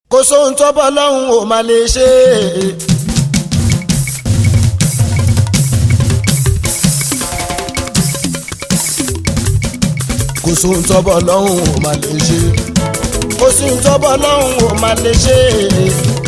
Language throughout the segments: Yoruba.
kò sóhun tó bọ́ lọ́hùn ò máa lè ṣe é. kò sóhun tó bọ́ lọ́hùn ò máa lè ṣe é. kò sóhun tó bọ́ lọ́hùn ò máa lè ṣe é.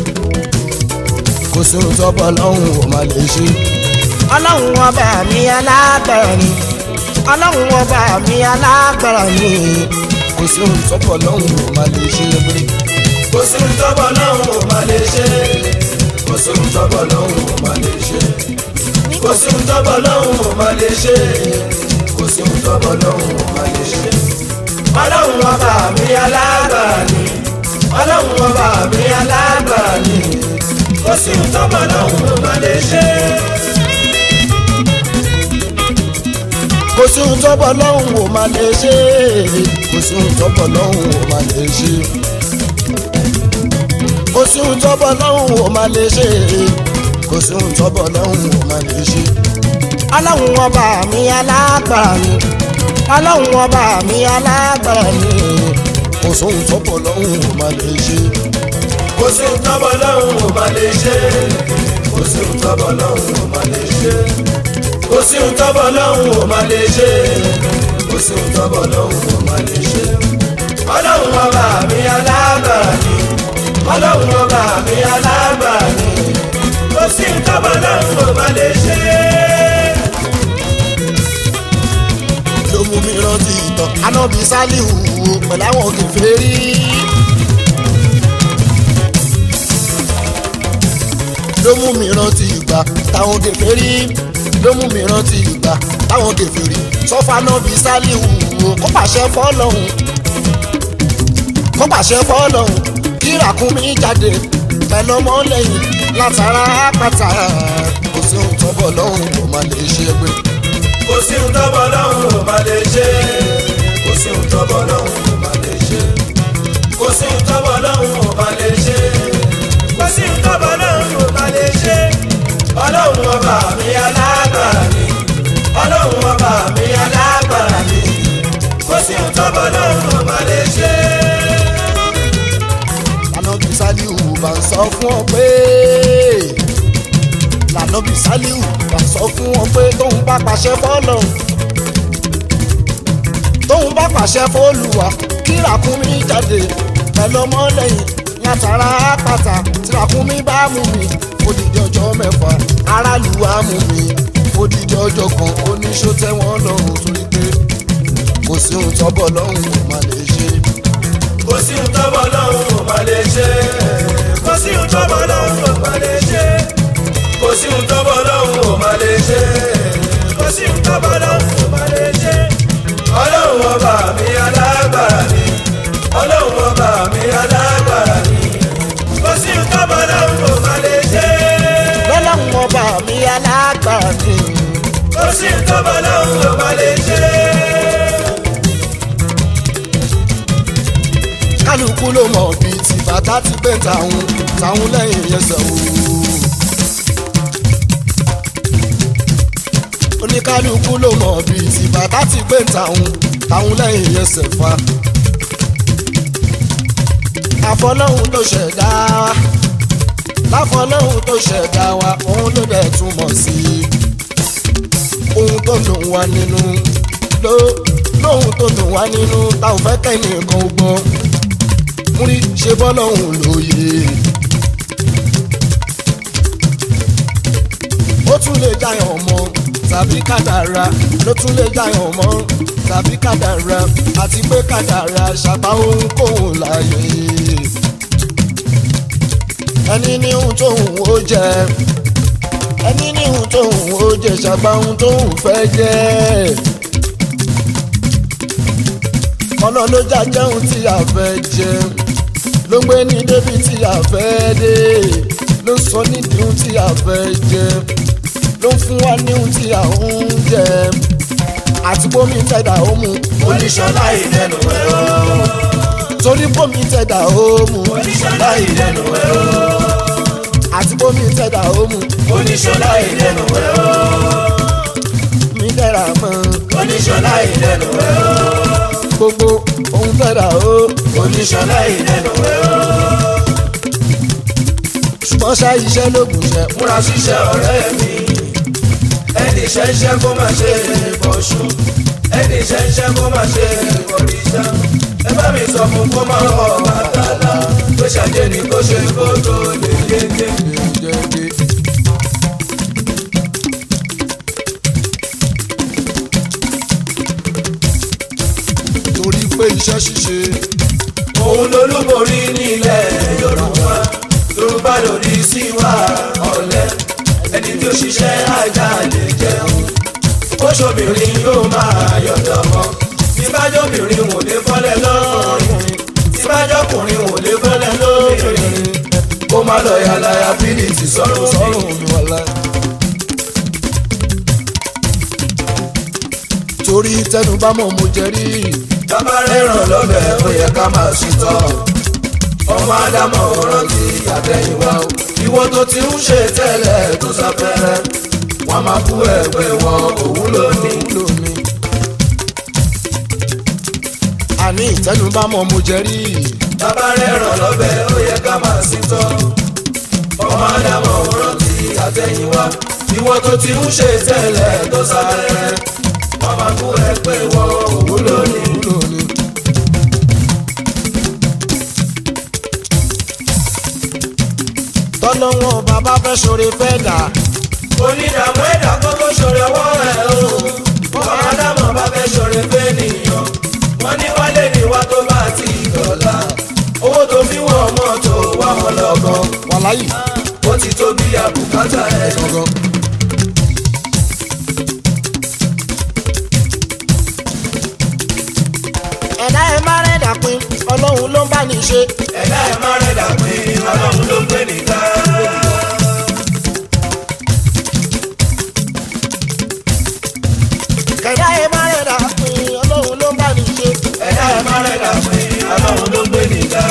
kò sóhun tó bọ́ lọ́hùn ò máa lè ṣe é. ọlọ́run ọba mi alágbára ni ọlọ́run ọba mi alágbára ni kò sóhun tó bọ́ lọ́hùn ò máa lè ṣe é kò sí ń tọ́bọ̀ lọ́hùn ò máa lè ṣe kò sí ń tọ́bọ̀ lọ́hùn ò máa lè ṣe kò sí ń tọ́bọ̀ lọ́hùn ò máa lè ṣe kò sí ń tọ́bọ̀ lọ́hùn ò máa lè ṣe. ọlọ́run ọba mi alágbára ni ọlọ́run ọba mi alágbára ni kò sí ń tọ́bọ̀ lọ́hùn ò máa lè ṣe. kò sí ohun tó bọ́ lọ́hùn ò máa lè ṣe kò sí ohun tó bọ́ lọ́hùn ò máa lè ṣe kò sí ohun tó bọ́ lọ́hùn ò máa lè ṣe kò sí ohun tó bọ́ lọ́hùn ò máa lè ṣe. ọlọ́run ọba mi alágbára ni ọlọ́run ọba mi alágbára ni kò sí ohun tó bọ́ lọ́hùn ò máa lè ṣe. kò sí ń tọ́bọ̀ lọ́hùn ò máa lè ṣe kò sí ń tọ́bọ̀ lọ́hùn ò máa lè ṣe kò sí ń tọ́bọ̀ lọ́hùn ò máa lè ṣe kò sí ń tọ́bọ̀ lọ́hùn ò máa lè ṣe. ọlọ́run ọba mi alágbára ni ọlọ́run ọba mi alágbára ni kò sí ń tọ́bọ̀ lọ́hùn ò máa lè ṣe. ló mú mi rántí ìtàn anábì sálíù pẹ̀lú àwọn kèfèrí. ló mú mi rántí ìgbà táwọn kèfèrí ló mú mi rántí ìgbà táwọn kèfèrí sọfà nábì sálíù kó pàṣẹ fọ́lọ́hún kó pàṣẹ fọ́lọ́hún kí ràkúnmí jáde pẹ̀lú ọmọlẹ́yìn látara àpáta kò sí ohun tó bọ̀ lọ́hùn kò má lè ṣe é gbé. kò sí ń tọ́bọ̀ lọ́hùn ò máa lè ṣe kò sí ń tọ́bọ̀ lọ́hùn ò máa lè ṣe kò sí ń tọ́bọ̀ lọ́hùn ò máa lè ṣe kò sí ń tọ́bọ̀ lọ́hùn ò máa lè ṣe ọlọ́run ọba mi alágbára ni ọlọ́run ọba mi alágbára ni kò sí ń tọ́bọ̀ lọ́hùn ò máa lè ṣe. lànàbí sálíù bá ń sọ fún ọ pé lànàbí sálíù bá ń sọ fún ọ pé tóun bá pàṣẹ fọ́lọ̀ tóun bá pàṣẹ fọ́lùwà kí ràkúnmí jáde pẹ̀lú ọmọlẹ́yìn látara àpáta tí ràkúnmí bá mú mi odidi ọjọ́ mẹ́fà aráàlú á mú mi odidi ọjọ́ kan oníṣó tẹ́wọ́n lọ́rùn torí pé kò sí ohun tọ́bọ̀ lọ́hùn kò má lè ṣe kò sí ń tọ́bọ̀ lọ́hùn ò máa lè ṣe kò sí ń tọ́bọ̀ lọ́hùn ò máa lè ṣe kò sí ń tọ́bọ̀ lọ́hùn ò máa lè ṣe kò sí ń tọ́bọ̀ lọ́hùn ò máa lè ṣe. ọlọ́run ọba mi alágbára ni ọlọ́run ọba mi alágbára ni kò sí ń tọ́bọ̀ lọ́hùn ò máa lè ṣe lọ́lọ́run ọba mi alágbára ni. kò sí ń tọ́bọ̀ lọ́hùn ò máa lè ṣe. kálukú ló mọ̀ bíi ti bàtà ti gbé tàwọn tàwọn lẹ́yìn ẹsẹ̀ o. oníkálukú ló mọ̀ bíi ti bàtà ti gbé tàwọn tàwọn lẹ́yìn ẹsẹ̀ fa. àfọlọ́hún tó ṣẹ̀dá wa láfọlọ́hún tó ṣẹ̀dá wa òun ló dẹ̀ túmọ̀ sí ohun tó dùn wá nínú ló lóhun tó dùn wá nínú tá ò fẹ́ kẹ́nìkan gbọ́ múrí ṣe bọ́lọ́hún lóye. ó tún lè jayàn mọ́ tàbí kádàrá ló tún lè jayàn mọ́ tàbí kádàrá àti pé kádàrá ṣàbá ohunkóhun láàyè. ẹni ní ohun tóhun ó jẹ ẹni ní ohun tóhun ó jẹ ṣàbá ohun tóhun fẹ́ jẹ́ ọ̀nà ló já jẹun tí a fẹ́ jẹ ló ń gbé ní débi tí a fẹ́ dé ló ń sọ nídìí ohun tí a fẹ́ jẹ ló ń fún wa ní ohun tí a ń jẹ àti bómi tẹ̀dá ó mu oníṣọ́lá ìdẹnu ẹ̀rọ torí bómi tẹ̀dá ó mu oníṣọ́lá ìdẹnu ẹ̀rọ àti bómi tẹ̀dá ó mu oníṣọ́lá ìdẹnu ẹ̀rọ mi dẹ́ra mọ́ oníṣọ́lá ìdẹnu ẹ̀rọ gbogbo ohun tẹ̀dá ó oníṣọ́lá ìdẹnu ẹ̀rọ wọ́n ṣá iṣẹ́ lóògùn ṣẹ́ múra ṣiṣẹ́ ọ̀rẹ́ mi ẹni ṣẹ́ṣẹ́ kó má ṣe bọ̀ṣù ẹni ṣẹ́ṣẹ́ kó má ṣe bọ̀rìṣà ẹ bá mi sọ fún kó má wọ bàtàlà tó ṣàjẹ́ ni kó ṣe kó tó lè yege. déédéé. torí pé iṣẹ́ ṣíṣe òun lolúborí nílẹ̀ yorùbá yorùbá lòdì sí wa ọ̀lẹ ẹni tí ó ṣiṣẹ́ ajá lè jẹun ó ṣobìnrin yóò máa yọ̀dọ̀ mọ́ tí bájọ́bìnrin wò lè fọ́lẹ̀ lọ́rùn tí bájọ́kùnrin wò lè fọ́lẹ̀ lóbìnrin kó má lọ yàlàyà fílìtì sọ́run sọ́run. sọ́run mi wà láì. torí tẹnu bá mọ̀ mo jẹ rí bàbá rẹ̀ràn lọ́bẹ̀ ó yẹ ká máa ṣìtọ́ ọmọ ádámọ̀ rántí àtẹ̀yìnwá o ìwọ tó ti ń ṣe tẹ́lẹ̀ tó sáfẹ́rẹ́ wọn máa bú ẹgbẹ́ wọn òun lónìí. wúlò mi. àní ìtẹnu bá mọ̀ mo jẹ rí bàbá rẹ̀ràn lọ́bẹ̀ ó yẹ ká máa ṣìtọ́ ọmọ ádámọ̀ rántí àtẹ̀yìnwá ìwọ tó ti ń ṣe tẹ́lẹ̀ tó sáfẹ́rẹ́ wọn máa bú ẹgbẹ́ wọn òun lónìí. wúlò mi. tọ́lọ́wọ́n bàbá fẹ́ ṣoore fẹ́ dà onídààmú ẹ̀dá kókó ṣòro ọwọ́ ẹ̀ o ọmọ ádámọ̀ bá fẹ́ ṣòro fẹ́ nìyàn wọ́n ní wálé ní wá tó bá ti dọ̀la owó tó fi wọ́n mọ́tò wá wọn lọ́gán wàláyì ó ti tó bí àbùkátà ẹ̀ gangan. ẹ̀dá ẹ̀ má rẹ̀ dà pin ọlọ́run ló ń bá ní ṣe. ẹ̀dá ẹ̀ má rẹ̀ dà pé ọlọ́run ló gbé nìta. ẹ̀dá ẹ̀ má rẹ̀ dà pin ọlọ́run ló ń bá ní ṣe. ẹ̀dá ẹ̀ má rẹ̀ dà pé ọlọ́run ló gbé nìta.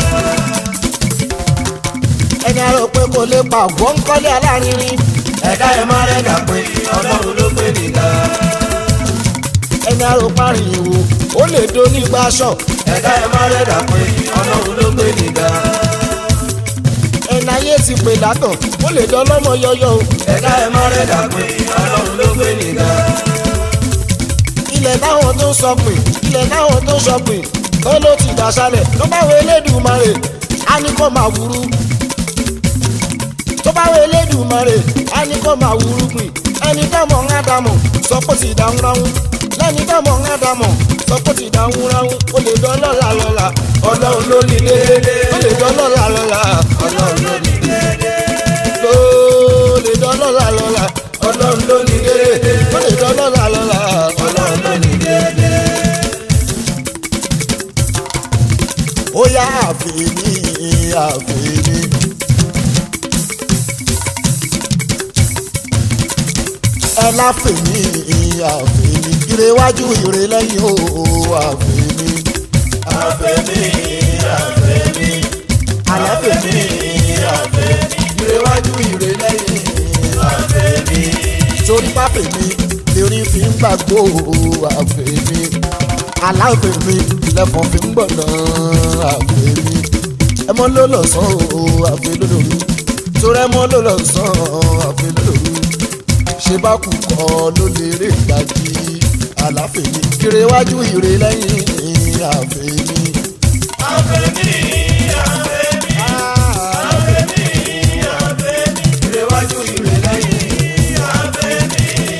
ẹni àrò pé kò lè pa ògbọ́n kọ́lé alárinrin. ẹ̀dá ẹ̀ má rẹ̀ dà pé ọlọ́run ló gbé nìta. ẹni àrò parin ìwò ó lè do nígbà aṣọ. ẹ̀dá ẹ̀ má rẹ̀ dà pé ọlọ́run ló gbé nìta. ẹni ayé ti pè látàn ó lè dán lọ́mọ yọyọ o. ẹ̀dá ẹ̀ má rẹ̀ dà pé ọlọ́run ló gbé nìta. ilẹ̀ táwọn tó ń sọ pé ilẹ̀ táwọn tó ń sọ pé tó ló ti dàṣálẹ̀ tó bá wo elédùmarè á ní kó máa wúrú. tó bá wo elédùmarè á ní kó máa wúrú gbìn ẹni tó mọ̀ ń ádámọ̀ sọ pé ó ti dáhùn ráhùn lẹ́ni tó mọ̀ ń ádámọ̀ sọ pé ó ti dáhùn ráhùn ó lè dán lọ́la lọ́la ọlọ́run ló ní déédéé. ó lè dán lọ́la lọ́la ọlọ́run ló ní déédéé. ó lè dán lọ́la lọ́la ọlọ́run ló ní déédéé. ó lè dán lọ́la lọ́la. ọlọ́run ló ní déédéé. ó yá àfẹ́ni àfẹ́ni. ẹ láfẹ̀mí àfẹ́ni ire wájú ire lẹ́yìn o àfẹ́ni. àfẹ́mí àfẹ́mí àláfẹ̀mí àfẹ́mí. ìrẹ̀wájú ìrẹ̀ lẹ́yìn àfẹ́mí. torí pápẹ̀mí lórí fi ń gbàgbó àfẹ́ni. aláfẹ̀mí lẹ́fọ̀n fi ń gbọ̀nà àfẹ́ni. ẹmọ ló lọ sàn o àfẹ́ lódòdó torí ẹmọ ló lọ sàn àfẹ́ lódòdó ṣe bá kú kọ́ ló lè rè dájú àláfẹ̀mí kiri wájú ire lẹ́yìn àfẹ́ni. àfẹ́mí àfẹ́mí àfẹ́mí àfẹ́mí. ìrẹ̀wájú ìrẹ̀ lẹ́yìn àfẹ́mí.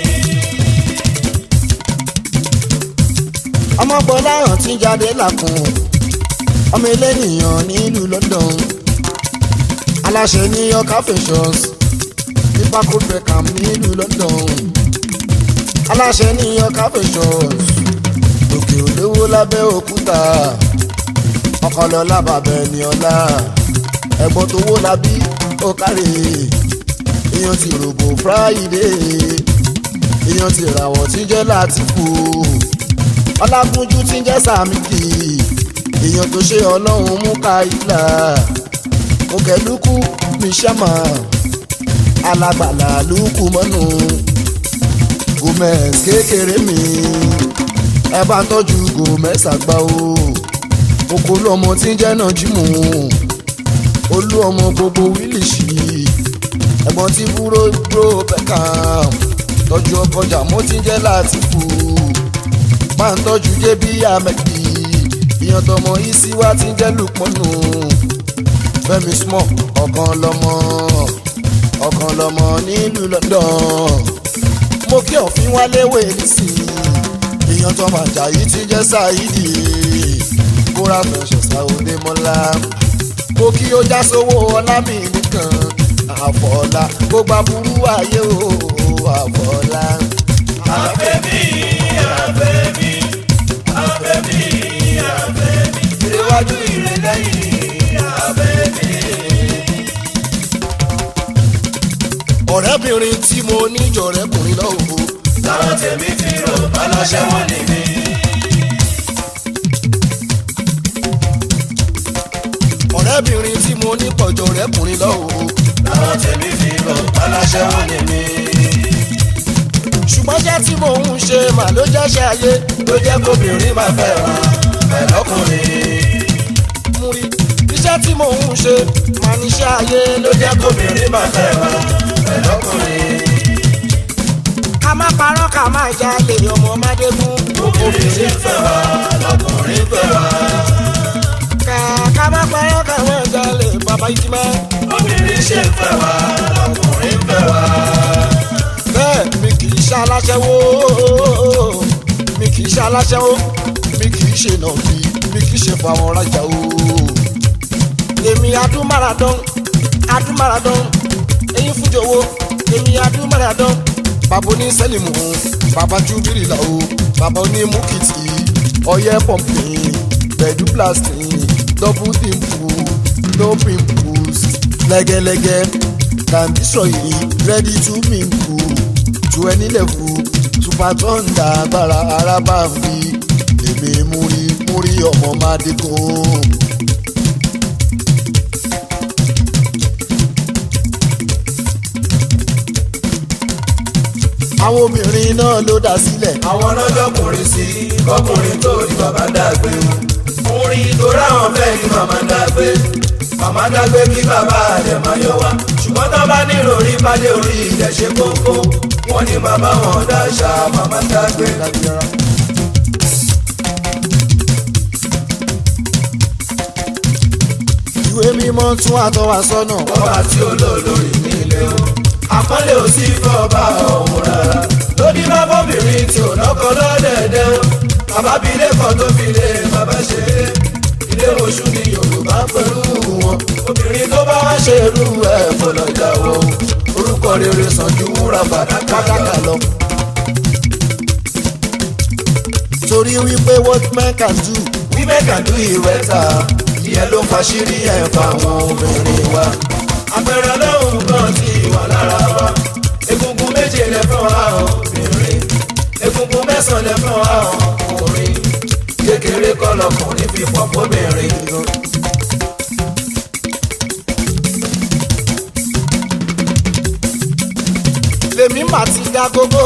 ọmọ gbọ́láhàn tí ń jáde làkùn ọmọ elénìyàn nílùú London aláṣẹ ní ọkà fashions nípa kó Beckham nílùú London aláṣẹ ní ọkà fashions òkè olówó lábẹ́ òkúta ọkọlọ́lá bàbá ẹni ọlá ẹ̀gbọ́n tó wó labí ó kárí èèyàn ti rògbò Friday èèyàn ti ràwọ̀ tí jẹ́ Látìfù ọlágúnjú tí ń jẹ́ sàmìkì èèyàn tó ṣe ọlọ́run mú ká ìlà òkèlúkú mi ṣàmà alágbàlà lùkù mọ́nù gomez kékeré mi ẹ bá tọ́jú gomez àgbà o oko lọmọ tí ń jẹ́ náà jímù olú ọmọ gbogbo wíìlì sí i ẹ̀gbọ́n tí búrò búrò Beckham tọ́jú ọkọjà mo ti ń jẹ́ láti kú máa ń tọ́jú jébí amẹ́kì ìyàn tọmọ isi wa ti ń jẹ́ lùpọ̀nù Fẹ́mi small ọ̀kan lọ́mọ ọ̀kan lọ́mọ nílùú London mo kí òfin wálé wé nísìnyí ìyàn tọmọ Àjàyí ti ń jẹ́ Saidi kóra fẹsẹ̀ sáwọdé mọ́lá mo kí ó já sówó ọlá mi nìkan àfọlá gbogbo aburú ayé o àfọlá. àfẹ́mí àfẹ́mí àfẹ́mí àfẹ́mí ìrẹ́wájú ìrẹ́lẹ́yìn àfẹ́mí. ọ̀rẹ́bìnrin tí mo ní jọ̀rẹ́kùnrin lọ́wọ́ táwọn tèmi fi rò báláṣẹ́ wọn ní mi. ọ̀rẹ́bìnrin tí mo ní pọ̀ jọ̀rẹ́kùnrin lọ́wọ́ táwọn tèmi fi rò báláṣẹ́ wọn ní mi. ṣùgbọ́n iṣẹ́ tí mò ń ṣe mà ló jẹ́ṣẹ́ ayé ló jẹ́ kóbìnrin máa fẹ́ ra pẹ̀lọ́kùnrin. mú rí iṣẹ́ tí mò ń ṣe mà níṣẹ́ ayé ló ló jẹ́ kóbìnrin máa fẹ́ ra pẹ̀lọ́kùnrin. ká má parọ́ ká má jalè ọmọ mádégún obìnrin fẹ́ wa lọkùnrin fẹ́ wa. ká ká má parọ́ ká má jalè bàbá yìí má. obìnrin ṣe fẹ́ wa lọkùnrin fẹ́ wa. bẹ́ẹ̀ mi kì í ṣe aláṣẹ́wó mi kì í ṣe aláṣẹ́wó mi kì í ṣe nàbí mi kì í ṣe fáwọn rajà o. èmi adúmáradán adúmáradán eyín fújòwò èmi adúmáradán bàbá oní sẹ́lìmù bàbá júbírìlà o bàbá oní múkìtì ọyẹ́ pọ̀mpì gbẹ̀dú plastic double dimple no pimples lẹ́gẹ́lẹ́gẹ́ can destroy it ready to mingle to any level super thunder agbára araba fi èmi múri múri ọmọ mádìkò. àwọn obìnrin náà ló dá sílẹ̀ àwọn lọ́jọ́kùnrin sí kọkùnrin tó di bàbá dàgbé o. orin tó ráwọn fẹ́ kí màmá dàgbé màmá dàgbé kí bàbá rẹ̀ máa yọ wá. ṣùgbọ́n tó bá ní ìròrí pàdé orí ilẹ̀ ṣe kókó wọ́n ní bàbá wọn dáṣà màmá dàgbé. lágbára. ìwé mímọ́ tún àtọwà sọ́nà ọba tí ó lò lórí nílé o. àpọ́nlé ò sí fọba ọ̀hún rárá. lóní má bọ́bìnrin tí ò lọ́kọ lọ́dẹ̀ẹ̀dẹ̀ o. bàbá bí ilé kan tó fi lé bàbá ṣe é. ilé oṣù ni yorùbá pẹ̀lú wọn. obìnrin tó bá wá ṣe irú ẹ̀ fọlọ́ jáwọ́ o. orúkọ rere sàn ju wúrà fàdákà pátákà lọ. lọ. torí wípé what men can do women can do it better. ìyẹn ló fàṣírí ẹ̀ fáwọn obìnrin wa. àpẹẹrẹ lọ́hùn kan ti wà lára wa. egungun méje lẹ fún wa obìnrin. egungun mẹ́sàn-án lẹ fún wa ọkùnrin. kékeré kọ́ lọkùnrin fi pọ̀ fóbìnrin. lèmi mà ti dá gógó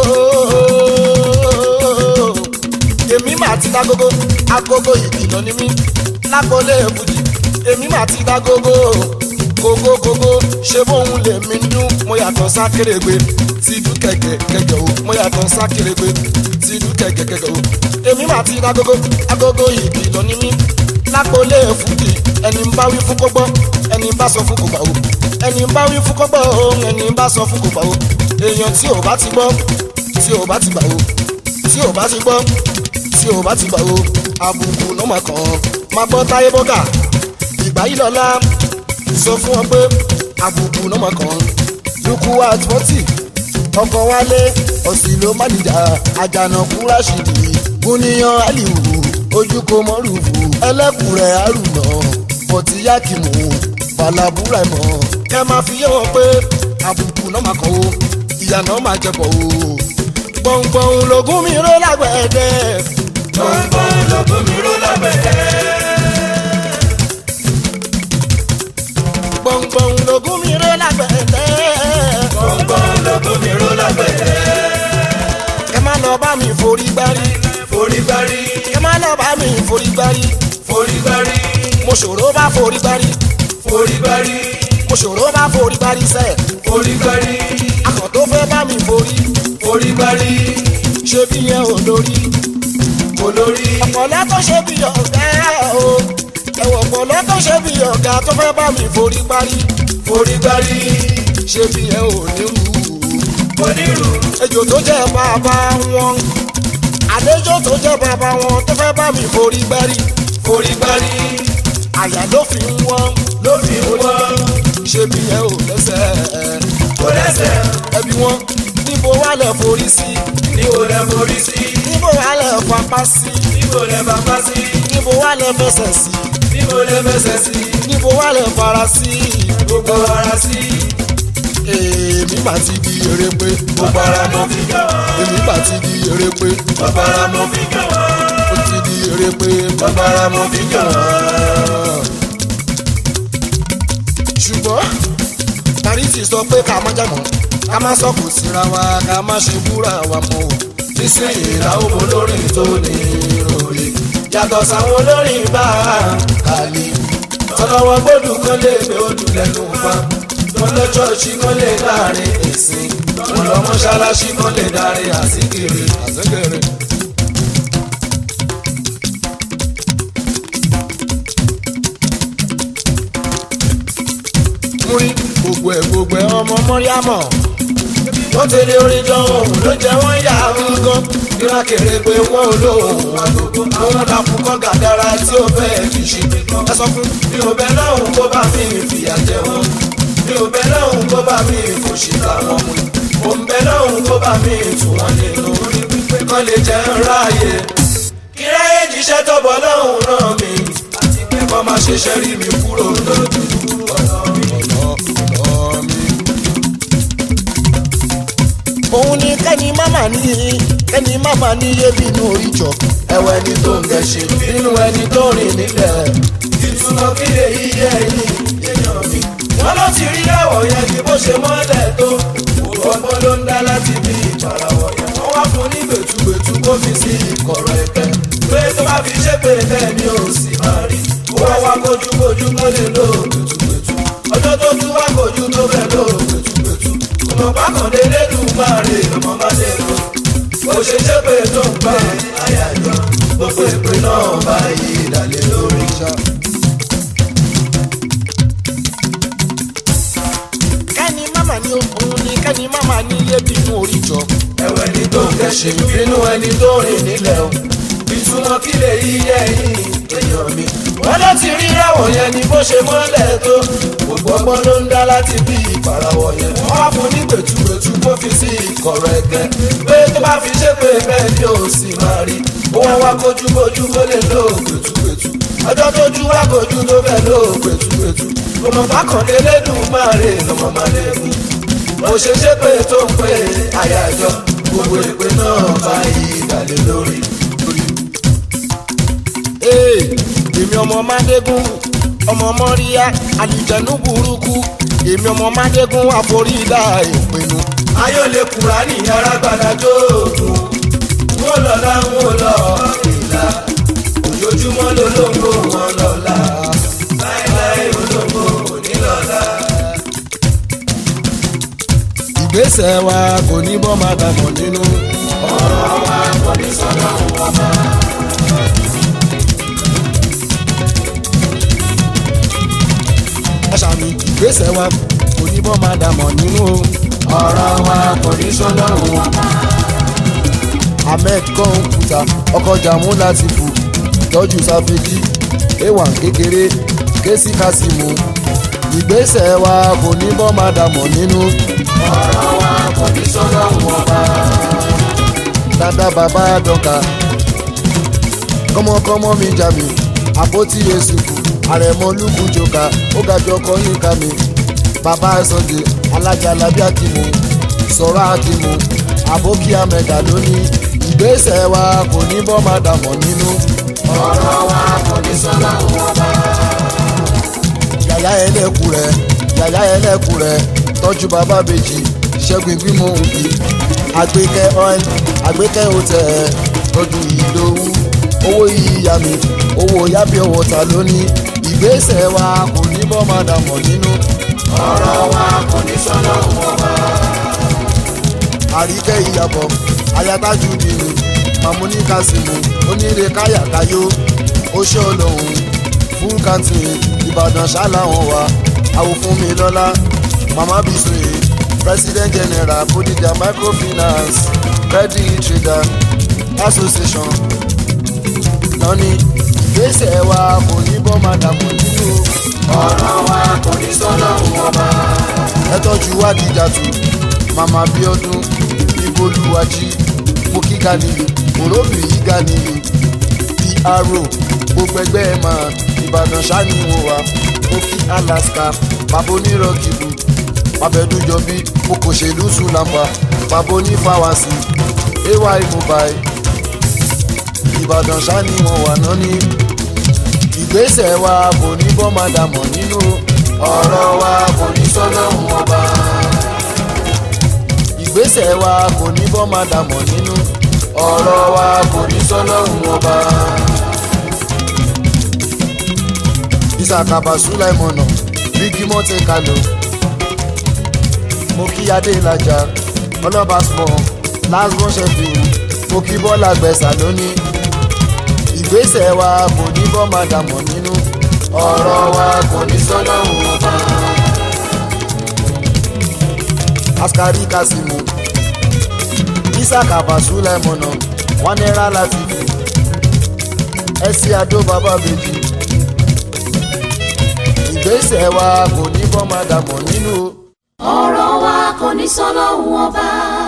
èmi mà ti dá gógó agogo ìkìlọ̀ ni mí lágbolé èbùjì èmi mà ti dá gógó gógó gógó ṣé bóun lèmi ń dún mo yàtọ̀ sákèrègbè tí dún kẹ̀kẹ́ kẹ̀kẹ́ o mo yàtọ̀ sákèrègbè tí dún kẹ̀kẹ́ kẹ̀kẹ́ o èmi mà ti dá gógó agogo ìkìlọ̀ ni mí lágbolé èfùjì ẹni ń bá wí fún kógbọ́ ẹni ń bá sọ fún kò gbà o ẹni ń bá wí fún kógbọ́ o ẹni ń bá sọ fún kò gbà o èèyàn tí ò bá ti gbọ́ tí ò bá ti gbà o tí ò bá ti gbọ́ tí ò bá ti gbà o àbùkù ló máa kàn án máa gbọ́ táyé bọ́gà ìgbà yìí lọ́la sọ fún ọ pé àbùkù ló máa kàn án lukú àtúntì ọkọ̀ wálé ọ̀sìn ló má nìjà àjànàkú rásìdì gúnníyàn àlìwù ojú kò mọ́rùfù ẹlẹ́kùnrẹ́ àrùnà bọ̀tí yákìmù balabúra mọ́ kẹ́ máa fi yé wọn pé àbùkù náà máa kàn ó ìyá náà máa jẹ̀bọ̀ o gbọ̀ngbọ̀n lògùn mi ró lágbẹ̀ẹ́dẹ́ gbọ̀ngbọ̀n lógún mi ró lábẹ́rẹ́. gbọ̀ngbọ̀n lògùn mi ró lágbẹ̀ẹ́dẹ́ gbọ̀ngbọ̀n lógún mi ró lábẹ́rẹ́. kẹ́ má lọ bá mi forí gbárí forí gbárí kẹ́ má lọ bá mi forí gbárí forí gbárí mo ṣòro bá forí gbárí forí gbárí mo ṣòro bá forí parí sẹ́ forí gbárí akọ̀ tó fẹ́ bá mi forí forí gbárí ṣé bí yẹn ò lórí olórí ọ̀pọ̀lọ́ tó ṣe bí ọ̀gá o ẹ̀wọ̀ ọ̀pọ̀lọ́ tó ṣe bí ọ̀gá tó fẹ́ bá mi forí parí forí gbárí ṣé bí yẹn ò ní wù ú onírú ejò tó jẹ́ bàbá wọn àlejò tó jẹ́ bàbá wọn tó fẹ́ bá mi forí gbárí forí gbárí àyà ló fi ń wọ́n ló fi ń wọ́n ṣé bí yẹn ò lẹ́sẹ̀ kó lẹ́sẹ̀ ẹbí wọn níbo wà lẹ̀ forí sí níbo lẹ forí sí níbo wà lẹ̀ fapá sí níbo lẹ bàbá sí níbo wà lẹ̀ fẹsẹ̀ sí níbo lẹ fẹsẹ̀ sí níbo wà lẹ̀ fara sí gbogbo ara sí èmi mà ti di eré pé gbogbo ara mo fi jọ wọ́n èmi mà ti di eré pé gbogbo ara mo fi jọ wọ́n ó ti di eré pé gbogbo ara mo fi jọ wọ́n. ṣùgbọ́n tàríìtì sọ pé ká má jàmọ́ ká má sọ̀kò síra wa ká má ṣe búra wa mọ́ o. nísìnyí làwọn olórin tó ní ìròrí yàtọ̀ sáwọn olórin bá a kàlí tọ́lọ́wọ́ gbọ́dọ̀ kan lè gbé odù lẹ́nu pa wọn lọ ṣọ́ọ̀ṣì kan lè láàrin ìsìn wọn lọ mọ́ṣáláṣí kan lè darí àsìkiri. àzẹ́gẹ̀rẹ̀. múrí gbogbo ẹ̀ gbogbo ẹ̀ ọmọ mọ́ríámọ̀ wọ́n tẹ̀lé orin jọ òun ló jẹ́ wọ́n yà á mú gan ìrà kéré pé wọ́n ò lóhùn àgógó àwọn dàpọ̀ kọ́ gàdára tí ó fẹ́ fi ṣe nìkan. ẹ sọ fún mi ò bẹ lọ́hùn kó bá mi fìyà jẹ wọ́n mi ò bẹ lọ́hùn kó bá mi fòṣìkà wọn mu mo ń bẹ lọ́hùn kó bá mi tù wọ́n nínú orí pípé kán lè jẹ́ ń ráàyè. kí ráyè jíṣẹ́ tó bọ́ lọ́hùn náà mi àti pé kọ́ máa ṣe ṣẹ́rí mi kúrò lójú ọ̀nà mi. ọ̀nà mi. òun ni kẹ́ni máma ní kẹ́ni máma ní yébi inú oríjọ. ẹwọ ẹni tó ń gẹṣin nínú ẹni tó rìn nílẹ̀ ìtumọ̀ kí lè yíyẹ ẹ̀yìn èèyàn mi. wọ́n ló ti rí àwọ̀ yẹn kí bó ṣe mọ́lẹ̀ tó ọgbọ́n ló ń dá láti bí ìparawọ̀ yẹn. wọ́n wá fún ní gbẹ̀tugbẹ̀tu kó fi sí ìkọ̀rọ̀ ẹ̀kẹ́. pé tó bá fi ṣe pé bẹ́ẹ̀ ni ò sì máa rí. ó wá wá kojúkojú kó lè lo gbẹ̀tugbẹ̀tu. ọjọ́ tó tún wá kojú tó fẹ́ lo gbẹ̀tugbẹ̀tu. ọmọ pákàndé lẹ́dùn máa rè ọmọ má lè lọ bó ṣe ṣe pé tó ń gbà àyájọ́ gbogbo ìpè náà bá yí ìdálé lórí. kẹ́ni máma ní òun ni kẹ́ni máma ní yébi inú oríjọ. ẹ̀wẹ̀ ni tó ń kẹ́sìn nínú ẹni tó rìn nílẹ̀ o ìtumọ̀ kí lè yí ẹ̀yìn èèyàn mi. wọ́n ló ti rí ráwọ̀ yẹn ni bó ṣe mọ́lẹ̀ tó gbogbo ọgbọ́n ló ń dá láti bí ìparawọ̀ yẹn. wọ́n wá fún ní gbẹ̀tugbẹ̀tu kó fi sí ìkọ̀rọ̀ ẹ̀gẹ́ pé tó bá fi ṣe pé bẹ́ẹ̀ ni ò sì máa rí. ó wá wá kojúkojú kó lè lo gbẹ̀tugbẹ̀tu ọjọ́ tójú wá kojú tó fẹ́ lo gbẹ̀tugbẹ̀tu ọmọ bákàndé lẹ́dùn máa rè lọ́mọ máa lè mú mo ṣe ṣe pé tó ń pè àyájọ́ gbogbo ìpè náà bá yí ìdálé lórí. Ee, èmi ọmọ Mádégún ọmọ Mọ́ríyá àlùjẹ̀nú burúkú èmi ọmọ Mádégún àforídà ìpinnu. ayọ̀ lè kúra ní yàrá gbàdájọ́ òògùn wọn lọ́la wọn lọ ìlà ojoojúmọ́ lolóńgbò wọn lọ́la láéláé olóńgbò òní lọ́la. ìgbésẹ̀ wa kò ní bọ́ máa dàmọ̀ nínú. ọ̀rọ̀ wa kò ní sọ́dọ̀ wọn bá. àṣàmì ìgbésẹ̀ wa kò ní bọ́ máa dàmọ̀ nínú. ọ̀rọ̀ wa kò ní sọ́dọ̀ wọn bá. ahmed kọ́ńpútà ọkọ̀ jàmú láti fò tọ́jú sáfẹ́jì ewan kékeré késì kásìmù ìgbésẹ̀ wa kò ní bọ́ máa dàmọ̀ nínú. ọ̀rọ̀ wa kò ní sọ́dọ̀ wọn bá. dada bàbá dọ́ka kọ́mọkọ́mọ mi jà mí àpótí èsùkù àrẹ̀mọ lùkù jòkà ó ga jọ kọ́ yín ká mi bàbá sọ̀dẹ̀ alájà lábí àkìmù sọ̀rọ̀ àkìmù àbókí àmẹ̀dà lónìí ìgbésẹ̀ wa kò ní bọ́ máa dàmọ̀ nínú. ọ̀rọ̀ wa kò ní sọ́dọ̀ wọn bá. yàyà ẹlẹ́kù rẹ̀ yàyà ẹlẹ́kù rẹ̀ tọ́jú bàbá bèjì ṣẹ́gun ìgbìmọ̀ òbí àgbékẹ́ oil àgbékẹ́ hotel tọ́jú ìdòwú owó ìyá mi owó yábí ọwọ́ ta lónìí ìgbésẹ̀ wa kò ní bọ́ máa dàmọ̀ nínú. ọ̀rọ̀ wa kò ní sọ́nà wọn bá. àríkẹ́ ìyàbọ̀ ayatájú dìní mamuni kasimu onírè káyàkáyó oṣó olóhùn full canteen ìbàdàn ṣáláwọn wa àwò fún mi lọ́lá mama bisoye president general bodija microfinance credit trader association lọ́ní ìgbésẹ̀ wa kò ní bọ́ máa dàmú nínú ọ̀rọ̀ wa kò ní sọ́nà wọn bá. ẹ tọ́jú wádìíjà tù mama bíọ́dún ibolúwájí moki ganili òróbì yìí ganili pro gbogbo ẹgbẹ́ ẹ̀ máa ìbàdàn ṣáni wọn wá moki alaska bàbá onírọ̀kìlù pàbẹ́dújọbí okòṣèlú sùlàmbà bàbá onífàwásì ay mobile ìbàdàn ṣáni wọn wà náà ní ìgbésẹ̀ wa kò ní bọ́ máa dàmọ̀ nínú ọ̀rọ̀ wa kò ní sọ́nà wọn bá. ìgbésẹ̀ wa kò ní bọ́ máa dàmọ̀ nínú ọ̀rọ̀ wa kò ní sọ́nà wọn bá. ìsàkàbà sùláìmọ̀nà bíkí mọ́tì kálò mo kí adé ìlàjà ọlọ́ba small last one sheffield mo kí bọ́lá gbẹ̀sà lónìí ìgbésẹ̀ wa kò ní bọ́ máa dàmọ̀ nínú ọ̀rọ̀ wa kò ní sọ́nà wọn bá. askari kasimu ìsàkàbà sùláìmọ̀nà wọn náírà láti fi ẹsẹ̀ àdó bàbá bèjì ìgbésẹ̀ wa kò ní bọ́ máa dàmọ̀ nínú. ọ̀rọ̀ wa kò ní sọ́nà wọn bá.